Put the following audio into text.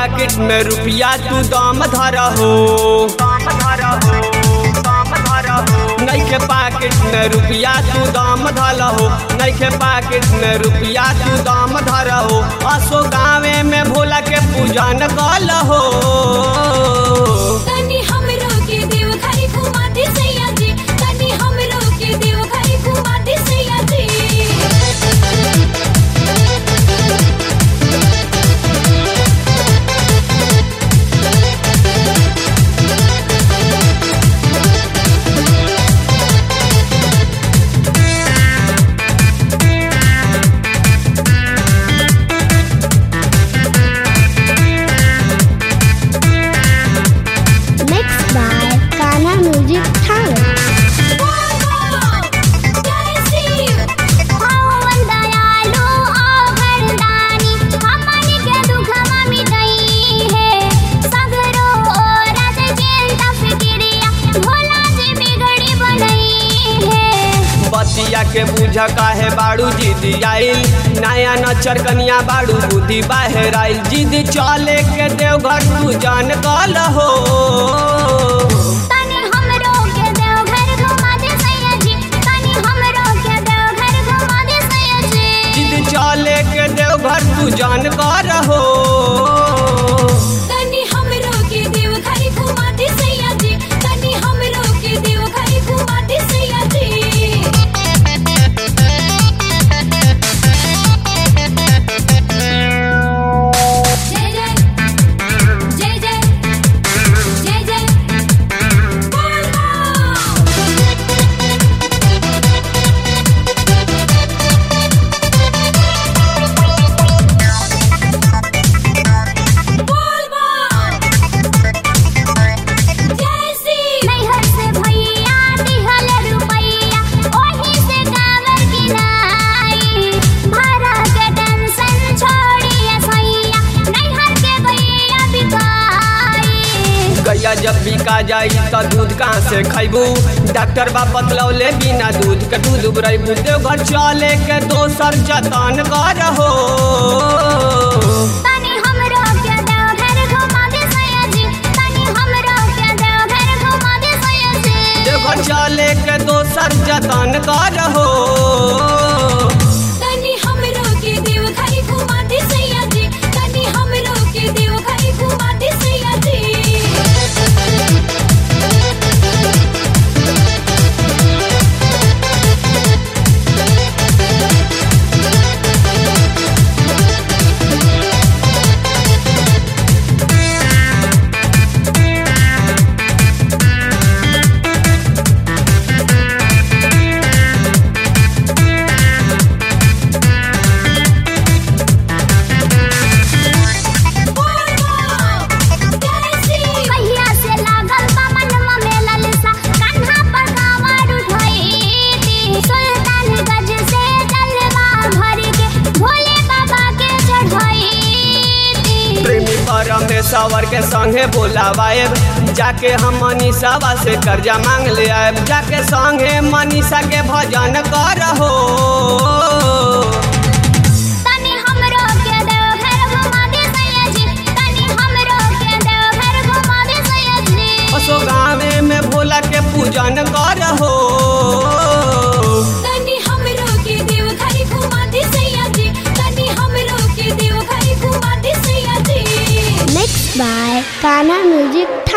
पाकिट में रुपया तू दम धर हो नैखे पाकिट में रुपया तू दम धल हो नैखे पाकिट में रुपया तू दम धर हो असो गाँवे में भोला के पूजन कल हो तनी हमरो के देव घरी घुमा दे सैया जी तनी हमरो के देव घरी घुमा दे सैया जी Mixed by Ghana Music Talent. जय शिव पावन दयालु ओ वरदानी हमन के दुखवा मिटई है सगरो राज चिंता फिक्रिया भोला जी बिगड़ी बनई है बतिया के बुझ काहे बाड़ू जिद आइल नया नचर कनिया बाड़ू बुद्धि बाहर आइल जिद चले के देवघर तू जान कल हो तनी हमरो के देवघर घुमा दे सैया जी तनी हमरो के देवघर घुमा दे सैया जी जिद चले के देवघर तू जान कर हो तनी हमरो के देव घरी घुमा दे सैया जी तनी हमरो के देव घरी घुमा दे सैया जी जय जय जय जय जय जय बोल बोल जय श्री नैहर से भैया दिहल रुपैया ओही से कांवर किनाई भाड़ा के टेंशन छोड़िए सैया नैहर के भैया बिकाई गैया जब बिका जाई त दूध कहाँ से खैबू डॉक्टर बा बतलौले बिना दूध के दूध उबरैबू देवघर चले के दोसर जतन कर हो तनी हमरो के देवघर घुमा दे सैया जी तनी हमरो के देवघर घुमा दे सैया जी देवघर चले के दोसर जतन कर हो तनी हमरो के देव घरी घुमा दे सैया जी तनी हमरो के देव घरी घुमा दे सैया जी कहिया से लागल बा मनवा में ललसा कान्हा पर कांवर उठैती सुल्तानगंज से जलवा भर के भोले बाबा के चढ़ैती प्रेमी परमेश्वर के संगे बोलावाएब जाके हम मनीषावा से कर्जा मांग ले आएब जाके संगे मनीषा के भजन कर हो तनी हमरो के देवघर घुमा दे सैया जी तनी हमरो के देवघर घुमा दे सैया जी असो गाँवे में भोला के पूजन कर हो तनी हमरो के देव घरी घुमा दे सैया जी तनी हमरो के देव घरी घुमा दे सैया जी Mixed by Ghana Music